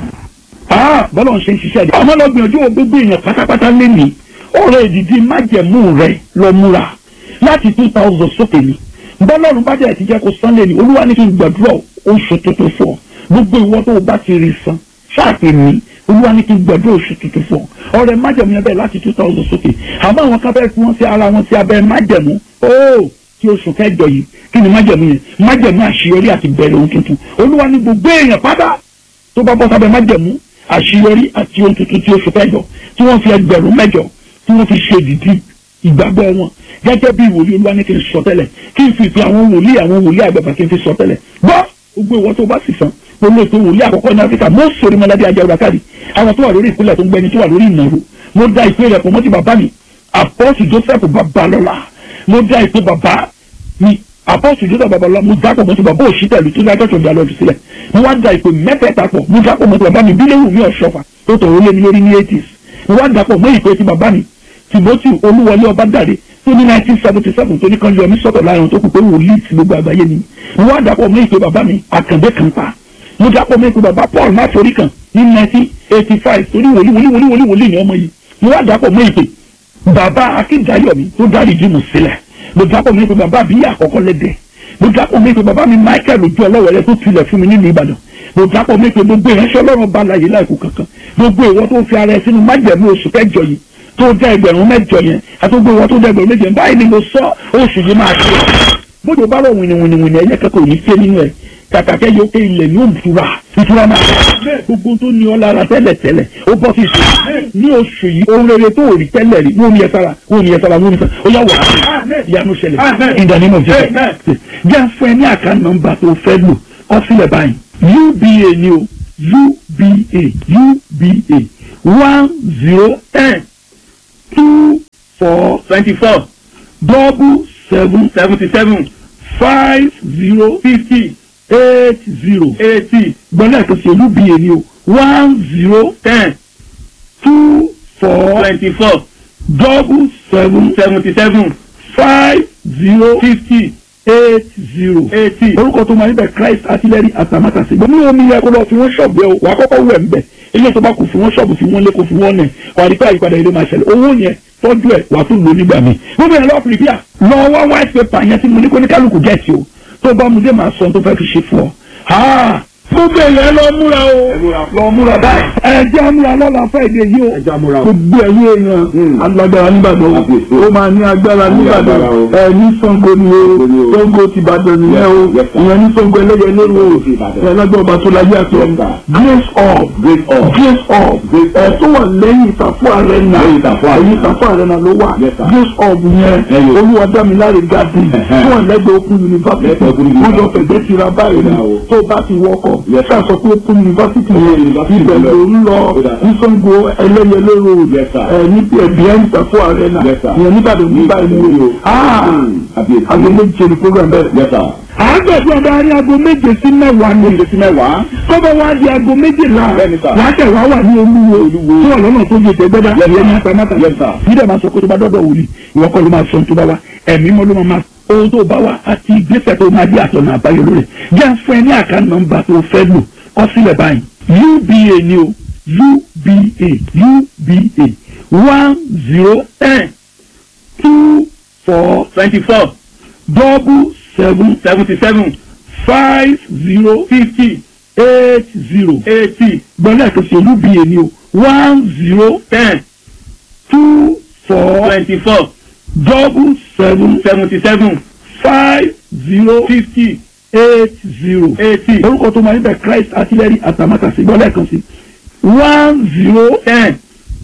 Ah, bọ́lá ń ṣe ń ṣiṣẹ́ àdé. ọmọ lọ́gbìn ojú gbogbo èèyàn pátápátá lé ní ọ̀rọ̀ ìdìdí májẹ̀mú rẹ̀ lọ múra láti two thousand sókè ni bọ́lọ́run bá jẹ́ ti jẹ́ kó san lé ní olúwa ní kí n gbàdúrà oṣù tuntun fún ọ gbogbo ìwọ tó o bá ti rí san ṣáàpì mi olúwa ní kí n gbàdúrà oṣù tuntun fún ọ ọ̀rẹ́ májẹ̀mú yẹn bẹ́ẹ̀ láti two thousand sókè àmọ́ àwọn kan fẹ́ẹ́ fi wọ́n sí ara wọn sí abẹ́ májẹ̀mú óò kí oṣù kẹjọ yìí kí ni májẹ̀mú yẹn májẹ̀mú àṣeyọrí àti bẹ̀rẹ̀ ohun tuntun olúwa ní gbogbo èèyàn pátá tó bá bọ́ sábẹ́ májẹ̀mú àṣeyọrí àti ohun tuntun tí oṣù kẹjọ tí wọ́n fi ẹgbẹ̀rún mẹ́jọ tí wọ́n fi ṣe dìdí ìgbàgbọ́ wọn gẹ́gẹ́ bí wòlíì olúwa ní kí n sọ tẹ́lẹ̀ kí n fi ìpè àwọn wòlíì àwọn wòlíì àgbàgbà kí n fi sọ tẹ́lẹ̀ gbọ́ gbogbo ìwọ tó bá sì san pẹ̀lú ètò wòlíì àkọ́kọ́ ní áfíríkà mo sori mọ́ládé ajá ọ̀dà káàdì àwọn tó wà lórí ìpínlẹ̀ tó ń gbẹni tó wà lórí ìnáwó mo dá ìpè rẹ̀ pọ̀ mọ́ ti bàbá mi àpọ́sù joseph babalọ́lá mo dá ìpè bàbá mi àpọ́sù joseph babalọ́lá mo dá pọ̀ mọ́ ti bàbá òṣìṣẹ́ ìlú tó dájọ́ tó dá lọ́dún sílẹ̀ mo wá dá ìpè mẹ́tẹ̀ẹ̀ta pọ̀ mo dá pọ̀ mọ́ ti bàbá mi bílẹ̀ wù mí ọ̀ṣọ́fà tó tọ̀ ó lé mi lórí ní eighties mo wá dá pọ̀ mọ́ ìpè ti bàbá mi timothy olúwọlé ọbádàrẹ tó ní nineteen seventy seven tó ní kan yọ mí sọ́tọ̀ láàrin tó kù pé wòlíì ti gbogbo àgbáyé ni mo wá dàpọ̀ mọ́ ìpè bàbá mi àkàndé kan pa mo dàpọ̀ mọ́ ìpè bàbá paul máforí kan ní nineteen eighty five torí wòlíì wòlíì wòlíì wòlíì wòlíì ni ọmọ yìí mo wá dàpọ̀ mọ́ ìpè bàbá akíndayọ̀mí tó dárí dìmú sílẹ̀ mo dàpọ̀ mọ́ ìpè bàbá àbíyá àkọ́kọ́ lẹ́dẹ̀ mo dàpọ̀ mọ́ ìpè bàbá mi michael ojú ọlọ́wẹ̀rẹ́ tó tulẹ̀ fún mi nínú ìbàdàn mo dàpọ̀ mọ́ ìpè gbogbo ìránṣẹ́ ọlọ́run bá láyé láìkú kankan gbogbo ìwọ tó fi ara ẹ sínú májẹ̀mú oṣù kẹjọ yìí tó dá ẹgbẹ̀rún mẹ́jọ yẹn àtúgbò wọn tó dá ẹgbẹ̀rún méje yẹn báyìí ni mo sọ oṣù yìí máa ṣe bójú bá rọ wìnìwìnìwìnì ẹ̀yẹ kẹ́kọ̀ọ́ ní ṣe nínú ẹ̀ kàkàkẹ́ yóò ké ilẹ̀ ní òmùtura ìtura máa gbogbo tó ní ọ lára tẹ́lẹ̀ tẹ́lẹ̀ ó bọ́ sí ìṣe ní oṣù yìí ohun rere tó rí tẹ́lẹ̀ rí wọ́n ní ẹ sára wọ́n ní ẹ sára wọ́n ní ẹ sára ó yà wà á ìyanu ṣẹlẹ̀ in the name of Jesus jẹ́ fún ẹ ní àká nọ́mbà tó fẹ́ lò kọ́ sílẹ̀ báyìí uba ni o uba uba one zero ten two four twenty four double seven seventy seven five zero fifty eight zero eighty gbọ́dọ̀ tó ṣe uba ni o one zero ten two four twenty four double seven seventy seven five zero fifty eight zero. eighty. orúkọ tó máa ń bẹ christ artillery atamátàsí gbọ́n ní omi yẹ kó lọ fi wọ́n ṣọ̀bù ẹ o wà á kọ́kọ́ wẹ̀ ń bẹ̀ ilé tó bá kù fi wọ́n ṣọ̀bù fi wọ́n lé kó fi wọ́n nẹ̀ wà á rí pé àyípadà ilé máa ṣẹlẹ̀ owó yẹn tọ́jú ẹ̀ wà á tún lò nígbà míì gbogbo yẹn lọ́ọ́ pìrìpìà lọ wá white paper yẹn tí mo ní kó ní kálukú gẹ̀ẹ́sì o tó bá mu dé máa sọ ohun tó fẹ́ fi ṣe fún ọ. Ha! gbogbo yẹn lọ múra o lọ múra báyìí ẹ jẹ́ múra lọ́la fẹ́ẹ̀dẹ̀ yìí o gbogbo ẹ̀yìn èèyàn alágbára nígbàdàn o ó máa ní agbára nígbàdàn ẹ ní Ṣàngó ni o Ṣàngó ti Ìbàdàn nìyẹn o ìyẹn ní Ṣàngó ẹlẹ́yẹ lérò o ẹ lágbára ọba tó láyé àti ọ̀hún grace of grace of ẹ tó wà lẹ́yìn ìtàfọ́ ààrẹ náà ẹ̀yìn ìtàfọ́ ààrẹ náà ló wà grace of yẹn olúwadámiláre garden tó wà lẹ́gbẹ̀ẹ́ Open University wọ́n jọ fẹ̀gbẹ́ tira báyìí ni tó bá ti wọkọ̀ ṣáà sọ pé Open University ibẹ̀ ló ń lọ ní Ṣàngó ẹlẹ́yẹlé road ẹ̀ ní ẹ̀bí ẹ̀ ń tàfọ́ ààrẹ náà ìyẹn nígbàdàn nígbà ìlú aago méje ni program bẹ̀rẹ̀. àgbẹ̀dún ọba ní aago méje sí mẹ́wàá ní méje sí mẹ́wàá tọ́bọ̀ wá di aago méjìlá wàá tẹ̀ wá wà ní olúwo tí wọ́n lọ́nà tó yẹ tẹ́gbẹ́dá ìyẹn ní apamata yídẹ̀ máa sọ pé tó bá dọ́dọ̀ wòlíì ìwọ kọ́ ló máa sọ tó bá wa ẹ̀mí mọ́ ló máa ohun tó bá wa àti ìgbésẹ̀ tó máa di àtọ̀nà àbáyọ lórí jẹ́ fún ẹ ní àká nọ́mbà tó fẹ́ lò kọ sílẹ̀ báyìí uba ni o uba uba one zero ten two four twenty four double seven seventy seven five zero fifty eight zero eighty gbọ́dọ̀ tó ṣe uba ni o one zero ten two four twenty four double seven seventy seven five zero fifty eight zero. eighty orúkọ tó máa ń bẹ christ artillery atamátàsí gbọ́dọ̀ kan sí one zero ten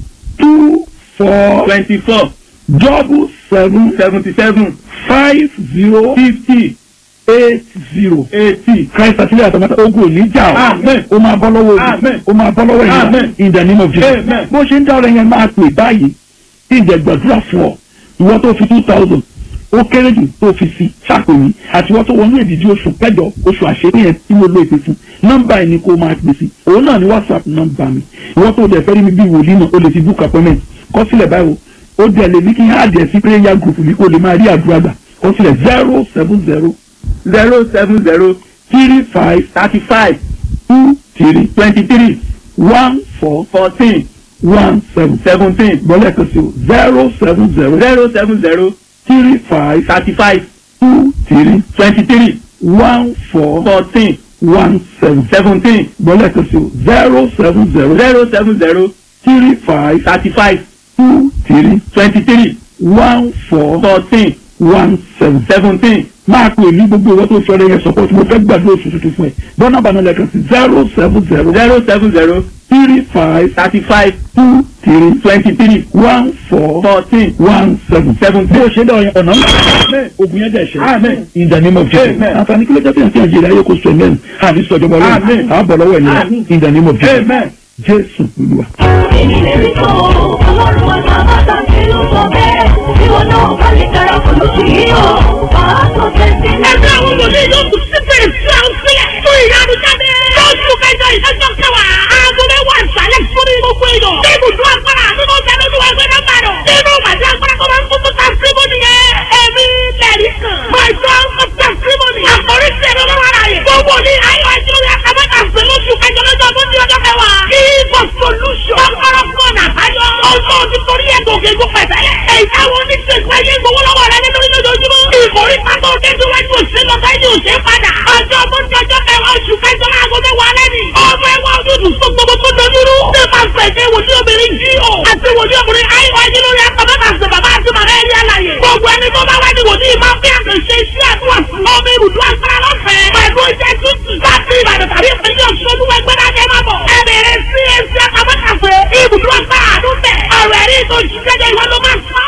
two four twenty four double seven seventy seven five zero fifty eight zero. eighty christ artillery atamátàsí ogun ò ní jà ọ́ Amen. ó máa bọ́ lọ́wọ́ Amen. òbí ó máa bọ́ lọ́wọ́ ìyá Amen. in the name of jesus Amen. bó ṣe ń dá ọ̀rẹ́ yẹn máa pè báyìí tí ìjẹ́ gbàdúrà fún ọ ìwọ tó fi two thousand ó kéré jù tó fi sí ṣàpèyí àti ìwọ tó wọnú èdìdí oṣù kẹjọ oṣù àṣepé yẹn tí mo lo èpè fún nọ́mbà ẹ̀ ni kó máa pè sí òun náà ni whatsapp nọ́mbà mi ìwọ tó dẹ̀ fẹ́ rí mi bí wòlíì náà o lè fi book appointment kọ sílẹ̀ báyìí o ó dẹ̀ lè ní kí n á dẹ̀ sí prayer group mi kó lè máa rí àdúrà gbà kọ sílẹ̀ zero seven zero zero seven zero three five thirty five two three twenty three one four fourteen one seven seventeen gbọ́dọ̀ kan sí o zero seven zero zero seven zero three five thirty five two three twenty three one four fourteen one seven seventeen gbọ́dọ̀ kan sí o zero seven zero zero seven zero three five thirty five two three twenty three one four fourteen one seven. seventeen máa pè ní gbogbo ìwọ́n tó fẹ́rẹ̀ yẹn support mo fẹ́ gbàdúrà oṣù tuntun fún ẹ bọ́nà bàánà lẹ́ẹ̀kan sí zero seven zero zero seven zero three five thirty five two three twenty three one four fourteen one seven. seventeen. bó o ṣe dá ọyàn ọ̀nà ńlá ogun yẹn dẹ̀ ṣe Amen. in the name of Jesus Amen. àǹfààní kí ló jẹ́ pé àti àjẹrẹ ayé kò sọ mẹ́rin àní sọ̀jọba ọlọ́run Amen. àbọ̀ lọ́wọ́ ẹ̀ nìyẹn Amen. in the name of Jesus Amen. Jésù Olúwa. èmi lè rí tó ọlọ́run ọ̀nà àbáta ṣe ló sọ bẹ́ẹ̀ tí wọn náà bá lè darapọ̀ lóṣù yìí o máa tó tẹ̀sí. ẹgbẹ́ àwọn wòlíì yóò tún sí fèrè sí àwọn sílẹ̀ fún ìyanu jáde. lóṣù kẹjọ ìṣẹ́jọ́ kẹwàá aago mẹ́wàá ìsàlẹ̀ fún gbogbo èèyàn. ní ibùdó agbára nínú ìjẹ́nu ní wàá gbẹ́dọ̀ bàdàn. nínú ìpàdé agbára tó máa ń kún fún tàṣímọ́nì yẹn. ẹ̀mí lẹ́rìí kan. my son of tàṣímọ́nì. àkórí sí ẹ̀rọ lọ́wọ́ ara yẹn. gbogbo ní ayọ̀ ẹ̀jẹ̀ lórí akábẹ́ta sí lóṣù kẹjọ lọ́jọ́ tó ní ọjọ́ kẹwàá. kí for solution. kọ́kọ́rọ́ fún ọ̀nà àbáyọ. ọjọ́ ti torí ẹ̀ gòkè gò pẹ̀tẹ́lẹ̀. èyí táwọn oníṣègùn ayé gbowó lọ́wọ́ rẹ nínú lójoojúmọ́. ìkórè pátó kéde wájú òṣèlú lọ́tà yìí òṣè padà. ọjọ́ mọ́tò ọjọ́ kẹwàá oṣù kẹjọ láago mẹ́wàá lẹ́nu. ọmọ ẹwà ojútùú tó gbogbo tó dojúrú. ṣé máa fẹ̀kẹ́ wòlíì obìnrin jí o. àti wòlíì ọkùnrin ayọ̀ ayé lórí akọ̀bẹ́ta ṣe bàbá àti màmá ẹ̀rí àlàyé. gbogbo ẹni tó bá wá ní wòlíì máa fi àkànṣe iṣẹ́ àdúrà fún. ọmọ ibùdó agbára lọ́fẹ̀ẹ́. pẹ̀lú iṣẹ́ tútù. láti ìbàdàn tàbí ìpínlẹ̀ ọ̀ṣun ẹgbẹ́ dájẹ́ máa bọ̀. ẹ bẹ̀rẹ̀ sí ẹsẹ̀ akọ̀bẹ́ta ibùdó agbára àdúgbẹ̀. ọ̀rọ̀ ẹ̀rí tó ṣiṣẹ́ ìwọ ló máa sọ.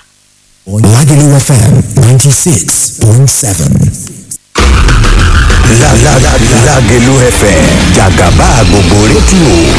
Lagelu FM 96.7. Lágelú FM jàgàbá gbogbo rédíò